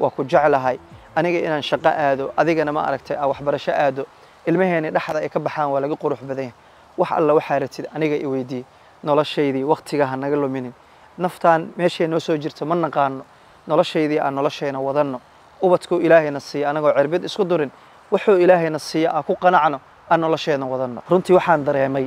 waa ku jeclahay aniga inaan shaqo aado adigana ma aragtay aa waxbarasho aado ilmaheeni dhexda ay ka baxaan waa laga qurux badan yahay wax alla waxaa ratid aniga i weydiiye noloshaydii wakhtiga ha naga luminin naftaan meeshay noo soo jirta ma naqaano noloshaydii aan noloshayna wadanno ubadkuu ilaahayna siiya anagoo cerbid isku durin wuxuu ilaahayna siiya aan ku qanacno aan noloshayna wadanno runtii waxaan dareemay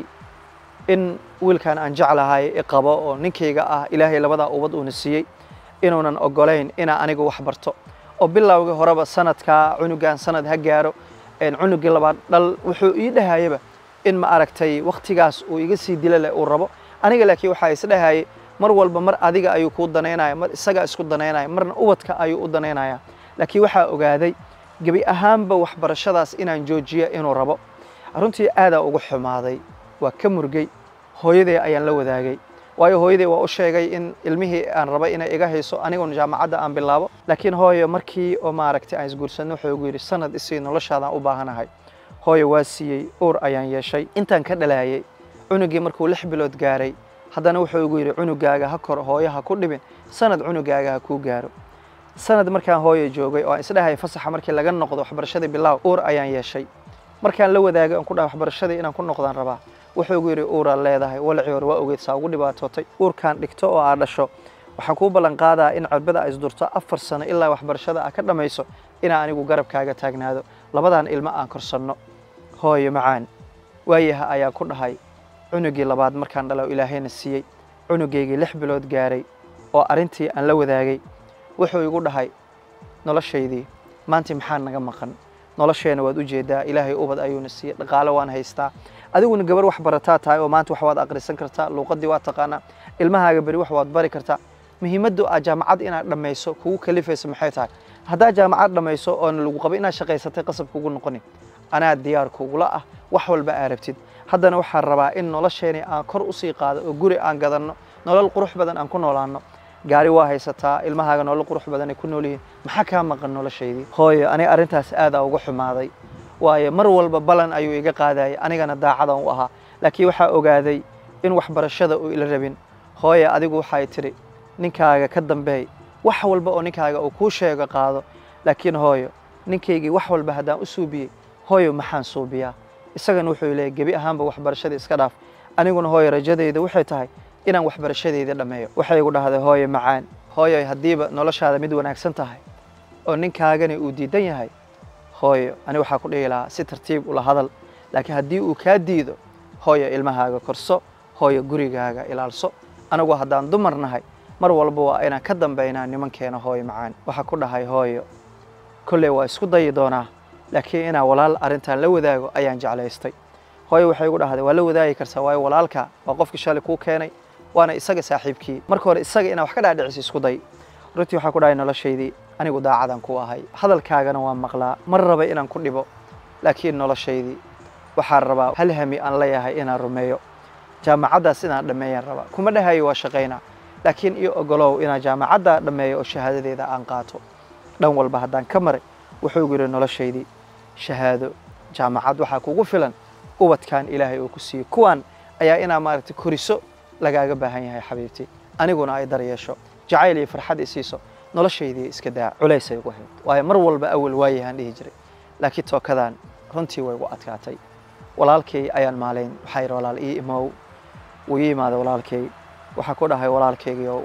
in wiilkan aan jeclahay i qabo oo ninkayga ah ilaahay labadaa ubad uuna siiyey inuunan ogolayn inaa aniga wax barto oo bilowgii horeba sanadkaa cunugan sanad ha gaaro cunugii labaad dhal wuxuu ii dhahayaba in ma aragtay wakhtigaas uu iga sii dila leh uu rabo aniga laakiin waxaa isdhahayay mar walba mar adiga ayuu kuu danaynaya mar isagaa isku danaynaya marna ubadka ayuu u danaynaya laakiin waxaa ogaaday gebi ahaanba waxbarashadaas inaan joojiyo inuu rabo runtii aadaa ugu xumaaday waa ka murgay hooyaday ayaan la wadaagay waayo hooyaday waa u sheegay in ilmihii aan rabay inay iga hayso aniguna jaamacadda aan bilaabo laakiin hooyo markii oo maaragtay aan isguursanno wuxuu igu yidhi sanad isii noloshaadaan u baahanahay hooyo waa siiyey uur ayaan yeeshay intaan ka dhalaayay cunugii markuu lix bilood gaaray haddana wuxuu igu yidhi cunugaaga ha kor hooyo ha ku dhibin sanad cunugaaga ha kuu gaaro sanad markaan hooyo joogay oo aan isdhahay fasaxa markii laga noqdo waxbarashadii bilaaw uur ayaan yeeshay markaan la wadaagay aan ku dhahay waxbarashadii inaan ku noqdaan rabaa wuxuu igu yidhi uuraad leedahay walacii hore waa ogeyd saa ugu dhibaatootay uurkaan dhigto oo aad dhasho waxaan kuu ballan qaadaa in cirbada a isdurto afar sano ilaa waxbarashada aa ka dhammayso inaa anigu garabkaaga taagnaado labadan ilmo aan korsanno hooyo macaan waayaha ayaa ku dhahay cunugii labaad markaan dhalo ilaahayna siiyey cunugaygii lix bilood gaaray oo arrintii aan la wadaagay wuxuu igu dhahay noloshaydii maantii maxaa naga maqan nolosheena waad u jeedaa ilaahay ubad ayuuna siiyey dhaqaale waan haystaa adiguna gabar wax barataa tahay oo maanta wax waad aqrisan kartaa luuqadii waad taqaanaa ilmahaaga beri wax waad bari kartaa muhiimaddu aa jaamacad inaad dhammayso kugu kalifaysa maxay tahay haddaad jaamacad dhammayso oona lagu qabo inaad shaqaysatay qasab kugu noqonin anaa diyaar kugula ah wax walba aa rabtid haddana waxaan rabaa in nolosheeni aan kor usii qaado oo guri aan gadanno nolol qurux badan aan ku noolaanno gaari waa haysataa ilmahaaga nolol qurux badan ay ku nool yihiin maxaa kaa maqan noloshaydii hooyo aniga arrintaas aadaa uga xumaaday waayo mar walba balan ayuu iga qaadayay anigana daacadan u ahaa laakiin waxaa ogaaday in waxbarashada uu ila rabin hooyo adigu waxay tidhi ninkaaga ka dambeey wax walba oo ninkaaga uu kuu sheego qaado laakiin hooyo ninkaygii wax walba haddaan u suubiyey hooyo maxaan suubiyaa isagana wuxuu leeyay gebi ahaanba waxbarashadii iska dhaaf aniguna hooyo rajadayda waxay tahay inaan waxbarashadeydii dhammeeyo waxay igu dhahday hooyo macaan hooyo haddiiba noloshaada mid wanaagsan tahay oo ninkaagani uu diidan yahay hooyo ani waxaa ku dhihi lahaa si tartiib ula hadal laakiin haddii uu kaa diido hooyo ilmahaaga korso hooyo gurigaaga ilaalso anigu haddaan dumar nahay mar walba waa inaan ka dambaynaa nimankeena hooyo macaan waxaa ku dhahay hooyo kolley waa isku dayi doonaa laakiin inaan walaal arrintan la wadaago ayaan jeclaystay hooyo waxay igu dhahday waa la wadaagi kartaa waayo walaalka waa qofkii shalay kuu keenay waana isaga saaxiibkii marka hore isaga inaan wax ka dhaadhicisa isku day runtii waxaa ku dhahay noloshaydii anigu daacadan ku ahay hadalkaagana waan maqlaa mar raba inaan ku dhibo laakiin noloshaydii waxaan rabaa hal hami aan leeyahay inaan rumeeyo jaamacaddaas inaan dhammeeyaan rabaa kuma dhahayo waa shaqaynaa laakiin iyo ogolow inaan jaamacadda dhammeeyo oo shahaadadeeda aan qaato dhan walba haddaan ka maray wuxuu yidhi noloshaydii shahaado jaamacad waxaa kugu filan ubadkan ilaahay uu ku siiyey kuwan ayaa inaa maaragtay koriso lagaaga baahan yahay xabiibtii aniguna ay dar yeesho jacayl iyo farxad isiiso noloshaydii iska daa culaysay ugu hayd waayo mar walba awal waayahaan dhihi jiray laakiin tookadan runtii way igu adkaatay walaalkay ayaan maalayn waxaa yidhi walaal ii imow wuu ii imaaday walaalkay waxaa ku dhahay walaalkaygiiow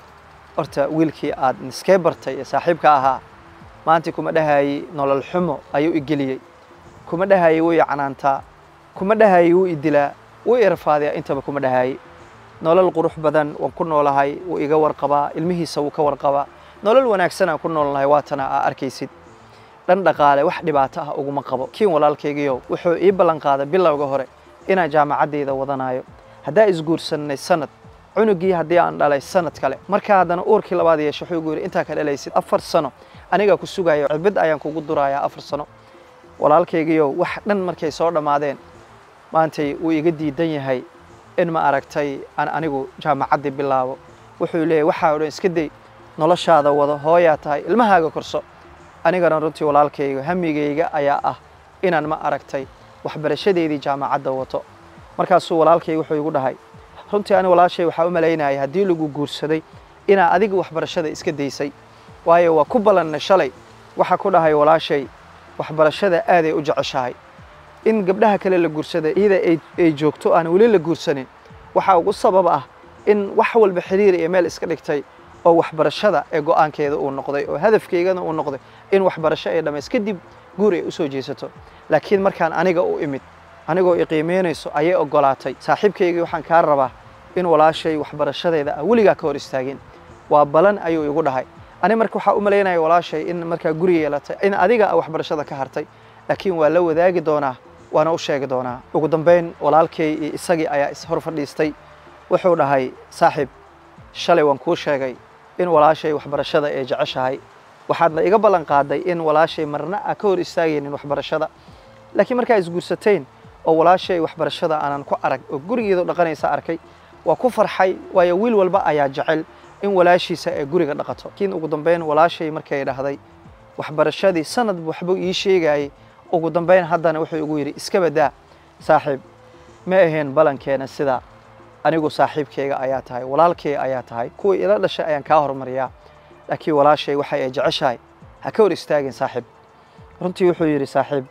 horta wiilkii aad niskee bartay ee saaxiibka ahaa maanta kuma dhahaayey nolol xumo ayuu i geliyey kuma dhahaayey wuu i canaantaa kuma dhahaayey wuu i dilaa wuu i rafaadiyaa intaba kuma dhahaayey nolol qurux badan waan ku noolahay wuu iga warqabaa ilmihiisa wuu ka warqabaa nolol wanaagsan aan ku noolnahay waatana aa arkaysid dhan dhaqaale wax dhibaato ah uguma qabo kiin walaalkaygiiyo wuxuu ii ballan qaaday bilowga hore inaan jaamacaddayda wadanayo haddaa isguursannay sanad cunugii haddii aan dhalay sanad kale markaa haddana uurkii labaad yeesho wuxuu igu yidhi intaa ka dhalaysid afar sano anigaa ku sugayo cirbid ayaan kugu durayaa afar sano walaalkaygiiyo wax dhan markay soo dhammaadeen maantay wuu iga diidan yahay in ma aragtay aan anigu jaamacaddii bilaabo wuxuu leeyahy waxaa o dhan iska day noloshaada wado hooyaa tahay ilmahaaga korso anigana runtii walaalkayga hamigayga ayaa ah inaan ma aragtay waxbarashadeydii jaamacadda wato markaasuu walaalkayga wuxuu igu dhahay runtii ani walaashay waxaa u malaynayay haddii lagu guursaday inaa adiga waxbarashada iska daysay waayo waa ku ballanna shalay waxaa ku dhahay walaashay waxbarashada aaday u jeceshahay in gabdhaha kale la guursada iyada ay joogto aan weli la guursanin waxaa ugu sabab ah in wax walba xiriir iyo meel iska dhigtay oo waxbarashada ee go'aankeeda uu noqday oo hadafkeygana uu noqday in waxbarasho ay dhammays kadib guur ay u soo jeesato laakiin markaan aniga u imid anigoo i qiimeynayso ayay oggolaatay saaxiibkaygii waxaan kaa rabaa in walaashay waxbarashadeeda ah weligaa ka hor istaagin waa balan ayuu igu dhahay ani marka waxaa u malaynaya walaashay in markaa guri yeelatay in adiga waxbarashada ka hartay laakiin waa la wadaagi doonaa waana u sheegi doonaa ugu dambayn walaalkay iyo isagii ayaa ishor fadhiistay wuxuu dhahay saaxiib shalay waan kuu sheegay in walaashay waxbarashada ay jeceshahay waxaadna iga ballan qaaday in walaashay marna a ka hor istaagaynin waxbarashada laakiin markaa isguursateen oo walaashay waxbarashada aanan ku arag oo gurigeedu dhaqanaysa arkay waa ku farxay waayo wiil walba ayaa jecel in walaashiisa ay guriga dhaqato laakiin ugu dambayn walaashay markay dhahday waxbarashadii sanadba waxbuu ii sheegayay ugu dambayn haddana wuxuu igu yidhi iska badaa saaxiib ma ahayn balankeena sidaa anigu saaxiibkayga ayaa tahay walaalkay ayaa tahay kuwii ila dhashay ayaan kaa hormariyaa laakiin walaashay waxay ay jeceshahay ha ka hor istaagin saaxiib runtii wuxuu yidhi saaxiib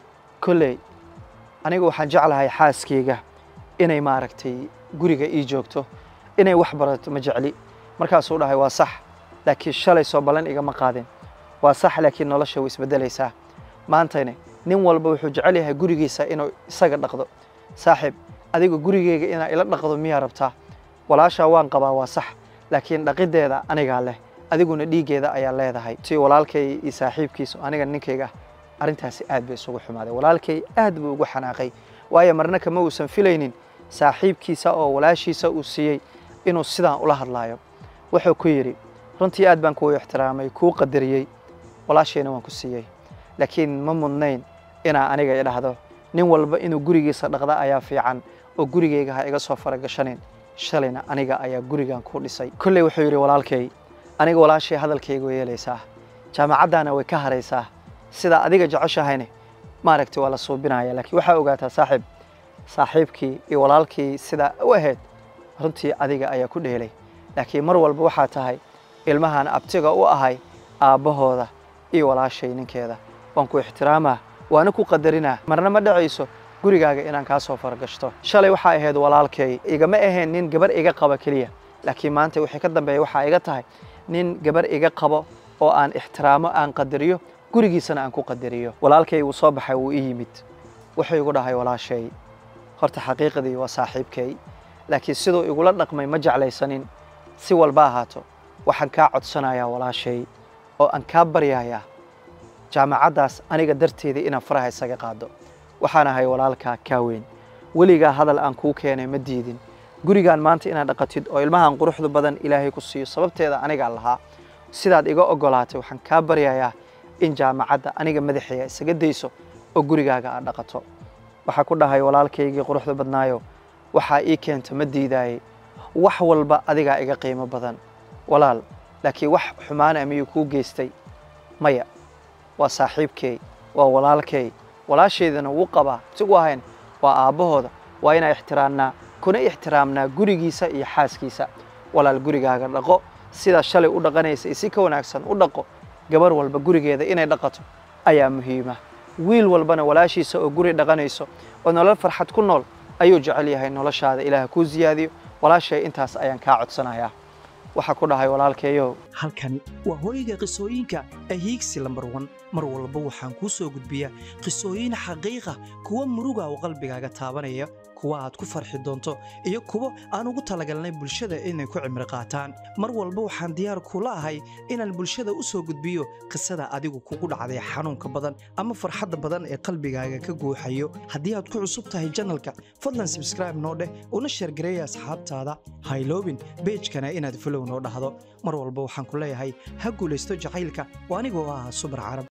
kolley anigu waxaan jeclahay xaaskayga inay maaragtay guriga ii joogto inay wax barato ma jecli markaasuu dhahay waa sax laakiin shalay soo ballan igama qaadin waa sax laakiin nolosha way isbeddelaysaa maantayne nin walba wuxuu jecel yahay gurigiisa inuu isaga dhaqdo saaxiib adiga gurigeyga inaa ila dhaqdo miyaa rabtaa walaashaa waan qabaa waa sax laakiin dhaqiddeeda anigaa leh adiguna dhiiggeeda ayaa leedahay si walaalkay iyo saaxiibkiisu aniga ninkayga arrintaasi aad bay isugu xumaaday walaalkay aad buu ugu xanaaqay waayo marna kama uusan filaynin saaxiibkiisa oo walaashiisa uu siiyey inuu sidaan ula hadlaayo wuxuu ku yidhi runtii aad baan kuu ixtiraamay kuu qadariyey walaashayna waan ku siiyey laakiin ma mudnayn inaa aniga idhahdo nin walba inuu gurigiisa dhaqda ayaa fiican oo gurigayga ha iga soo faragashanin shalayna aniga ayaa gurigan ku dhisay kolley wuxuu yidhi walaalkay aniga walaashay hadalkayga way yeelaysaa jaamacaddaana way ka haraysaa sidaa adiga jeceshahayne maaragtay waa la suubinaya laakiin waxaa ogaataa saaxiib saaxiibkii iyo walaalkii sidaa u ahayd runtii adiga ayaa ku dheelay laakiin mar walba waxaa tahay ilmahan abtiga u ahay aabbahooda iyo walaashay ninkeeda waan ku ixtiraamaa waana ku qadarinaa marna ma dhacayso gurigaaga inaan kaa soo faragashto shalay waxaa ahayd walaalkay igama ahayn nin gabar iga qaba keliya laakiin maanta wixii ka dambeeya waxaa iga tahay nin gabar iga qabo oo aan ixtiraamo aan qadariyo gurigiisana aan ku qadariyo walaalkay wuu soo baxay wuu ii yimid wuxuu igu dhahay walaashay horta xaqiiqdii waa saaxiibkay laakiin siduu igula dhaqmay ma jeclaysanin si walba ahaato waxaan kaa codsanayaa walaashay oo aan kaa baryayaa jaamacaddaas aniga darteedii inaan faraha isaga qaado waxaan ahay walaalkaa kaa weyn weligaa hadal aan kuu keenay ma diidin gurigaan maanta inaad dhaqatid oo ilmahan quruxda badan ilaahay ku siiyo sababteeda anigaa lahaa sidaad iga oggolaatay waxaan kaa baryayaa in jaamacadda aniga madaxeeya isaga dayso oo gurigaaga aad dhaqato waxaa ku dhahay walaalkaygii quruxda badnaayo waxaa ii keenta ma diidaayey wax walba adigaa iga qiimo badan walaal laakiin wax xumaana miyuu kuu geystay maya waa saaxiibkey waa walaalkey walaashaydana wuu qabaa sigu ahayn waa aabbahooda waa inaa ixtiraamnaa kuna ixtiraamnaa gurigiisa iyo xaaskiisa walaal gurigaaga dhaqo sidaa shalay u dhaqanaysa si ka wanaagsan u dhaqo gabar walba gurigeeda inay dhaqato ayaa muhiima wiil walbana walaashiisa oo guri dhaqanayso oo nolol farxad ku nool ayuu jecel yahay noloshaada ilaah kuu siyaadiyo walaashay intaas ayaan kaa codsanayaa waxaa ku dhahay walaalkeeyow halkani waa hooyga qisooyinka ahiigsi lambar wan mar walba waxaan kuu soo gudbiyaa qisooyin xaqiiqa kuwa muruga oo qalbigaaga taabanaya kuwa aad ku farxi doonto iyo kuwo aan ugu talagalnay bulshada inay ku cimri qaataan mar walba waxaan diyaar kula ahay inaan bulshada u soo gudbiyo qisada adigu kugu dhacday xanuunka badan ama farxadda badan ee qalbigaaga ka guuxayo haddii aad ku cusub tahay janalka fadlan sabskraibe noo dheh una sheergareeya asxaabtaada hayloobin beejkana inaad folow noo dhahdo mar walba waxaan ku leeyahay ha guulaysto jacaylka oo anigoo ah subar carab